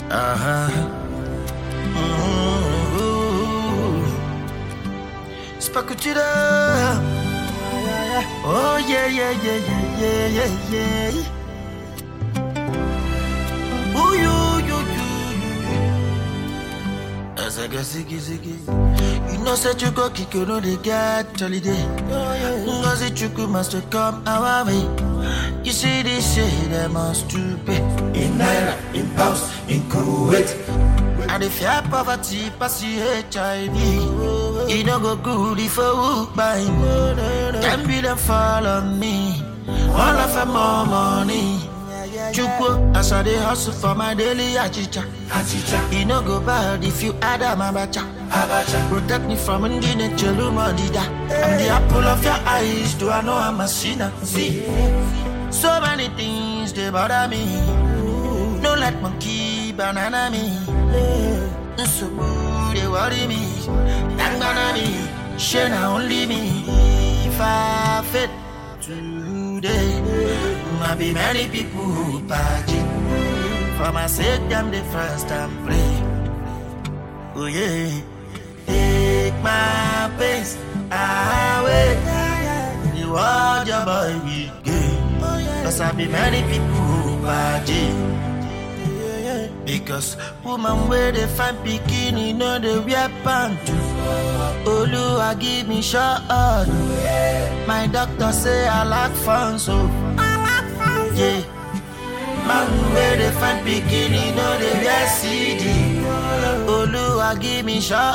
Uh-huh. Ooh. Spakutida. Oh yeah, yeah, yeah, yeah, yeah, yeah, yeah. Ooh, you, you, you, you. As I go ziggy, ziggy. You know, said you go kick, you know they get holiday. Ngozi Chukwu must come our way. You see this shit, they must to pay. in Naira, in pounds, in Kuwait. And if you have poverty, pass you HIV. You no go good if you walk by me. Ten billion fall on me. All of them more money. Chukwu, as I dey hustle for my daily achicha. Achicha, You no go bad if you add a mabacha. Abacha, Protect me from Ndine Cheluma Dida. I'm the apple of your eyes, do I know I'm a sinner? See, so many things they bother me. No let monkey banana me. So they worry me. Thank banana me. Share now only me. If I fit today, might be many people who party. For my sake, them the first time pray. Oh yeah. Take my pace away. You are your boy we game. Cause I be many people who party. Because woman where they find bikini, know they wear pants. Oluwa give me shot. My doctor say I lack fun, so yeah. Man where they find bikini, know they wear CD. Oluwa give me shot.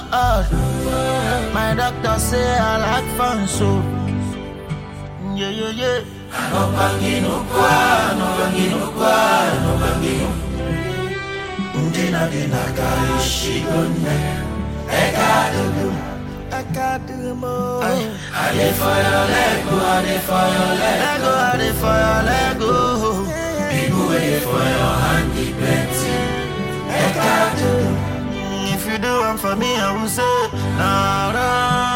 My doctor say I lack fun, so yeah, yeah, yeah. no bangino kwa, no bangino kwa, no bangino. Ndina dina kaishi gunne, eka dugu. I got the more. I dey for your leg, go, I dey for your leg. Lego, I dey for your Lego. People wait for your hand, the plenty. Eka dugu. If you do one for me, I will say, nah, nah.